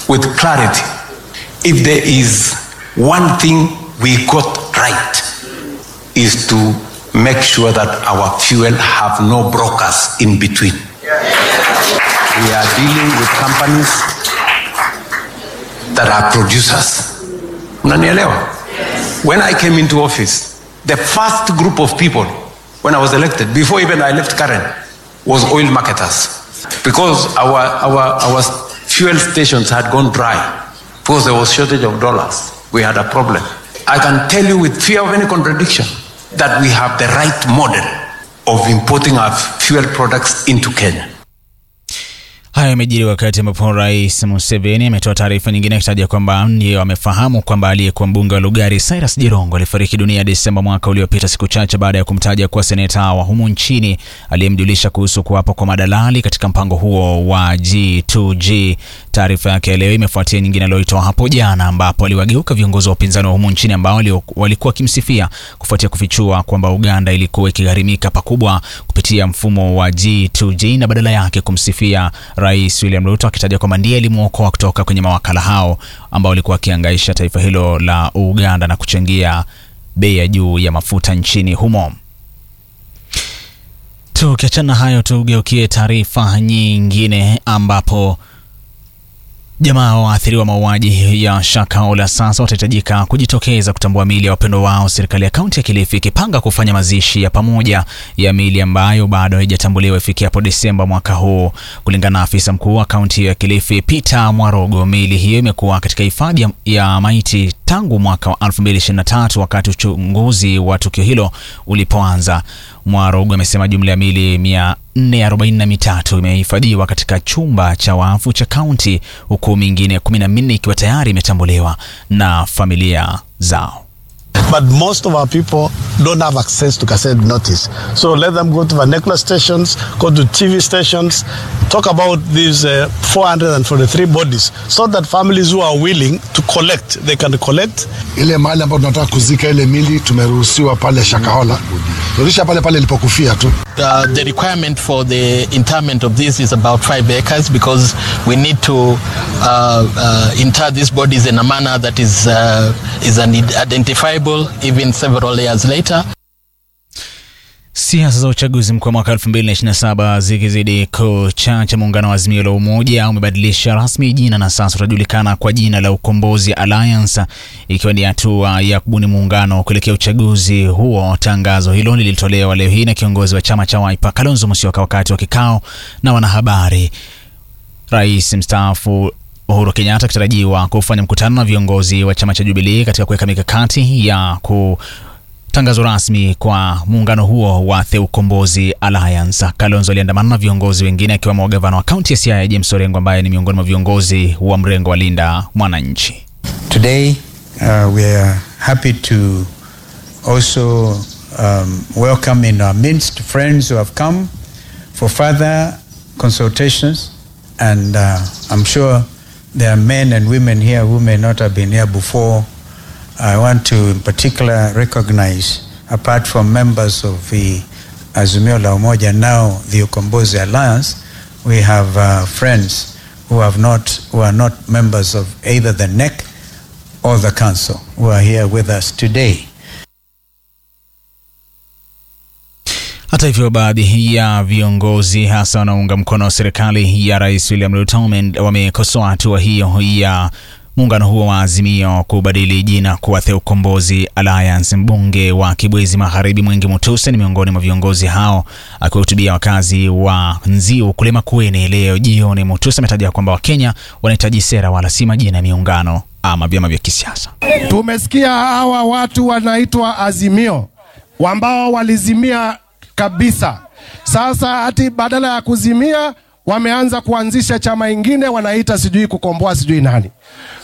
with clarity. If there is one thing we got right, is to make sure that our fuel have no brokers in between. We are dealing with companies that are producers. Unanielewa? When I came into office, the first group of people when I was elected, before even I left Karen, was oil marketers. Because our, our, our fuel stations had gone dry, because there was shortage of dollars, we had a problem. I can tell you with fear of any contradiction that we have the right model of importing our fuel products into Kenya. Haya yamejiri wakati ambapo Rais Museveni ametoa taarifa nyingine akitaja kwamba ndio amefahamu kwamba aliyekuwa mbunge wa Lugari Cyrus Jirongo alifariki dunia Desemba mwaka uliopita, siku chache baada ya kumtaja kuwa seneta wa humu nchini aliyemjulisha kuhusu kuwapo kwa madalali katika mpango huo wa G2G. Taarifa yake leo imefuatia nyingine aliyoitoa hapo jana, ambapo aliwageuka viongozi wa upinzani wa humu nchini ambao walikuwa wakimsifia kufuatia kufichua kwamba Uganda ilikuwa ikigharimika pakubwa kupitia mfumo wa G2G na badala yake kumsifia Rais William Ruto akitaja kwamba ndiye alimwokoa kutoka kwenye mawakala hao ambao walikuwa wakiangaisha taifa hilo la Uganda na kuchangia bei ya juu ya mafuta nchini humo. Tukiachana hayo, tugeukie taarifa nyingine ambapo Jamaa waathiriwa mauaji ya Shakahola sasa watahitajika kujitokeza kutambua miili ya wapendwa wao, serikali ya kaunti ya Kilifi ikipanga kufanya mazishi ya pamoja ya miili ambayo bado haijatambuliwa ifikia Desemba mwaka huu. Kulingana na afisa mkuu wa kaunti ya Kilifi Peter Mwarogo, miili hiyo imekuwa katika hifadhi ya maiti tangu mwaka wa 2023 wakati uchunguzi wa tukio hilo ulipoanza. Mwarogo amesema jumla ya miili 443 imehifadhiwa katika chumba cha wafu cha kaunti huku mingine 14 ikiwa tayari imetambuliwa na familia zao. But most of our people don't have access to cassette notice. So let them go to vernacular stations, go to TV stations, talk about these uh, 443 bodies so that families who are willing to collect, they can collect. Ile mahali ambapo tunataka kuzika ile mili tumeruhusiwa pale Shakahola, turudisha pale pale ilipokufia tu. Uh, the requirement for the interment of this is about five acres because we need to uh, uh, inter these bodies in a manner that is, uh, is identifiable even several years later. Siasa za uchaguzi mkuu wa mwaka 2027 zikizidi kuchacha, muungano wa Azimio la Umoja umebadilisha rasmi jina na sasa utajulikana kwa jina la Ukombozi Alliance, ikiwa ni hatua ya kubuni muungano kuelekea uchaguzi huo. Tangazo hilo lilitolewa leo hii na kiongozi wa chama cha Wiper Kalonzo Musyoka wakati wa kikao na wanahabari. Rais mstaafu Uhuru Kenyatta akitarajiwa kufanya mkutano na viongozi wa chama cha Jubilee katika kuweka mikakati ya ku tangazo rasmi kwa muungano huo wa The Ukombozi Alliance. Kalonzo aliandamana na viongozi wengine akiwemo gavana wa kaunti ya Siaya James Orengo ambaye ni miongoni mwa viongozi wa mrengo wa Linda Mwananchi. Today uh, we are happy to also um, welcome in our midst friends who have come for further consultations and uh, I'm sure there are men and women here who may not have been here before I want to in particular recognize, apart from members of the Azimio la Umoja, now the Ukombozi Alliance, we have uh, friends who have not, who are not members of either the NEC or the Council, who are here with us today. Hata hivyo, baadhi ya viongozi hasa wanaunga mkono serikali ya Rais William Ruto wamekosoa hatua hiyo ya muungano huo wa Azimio kubadili jina kuwa The Ukombozi Alliance. Mbunge wa Kibwezi Magharibi Mwingi Mutuse ni miongoni mwa viongozi hao. Akiwahutubia wakazi wa Nziu kule Makueni leo jioni, Mutuse ametaja kwamba Wakenya wanahitaji sera wala si majina ya miungano ama vyama vya kisiasa. Tumesikia hawa watu wanaitwa Azimio ambao walizimia kabisa. Sasa hati badala ya kuzimia wameanza kuanzisha chama ingine wanaita sijui kukomboa sijui nani.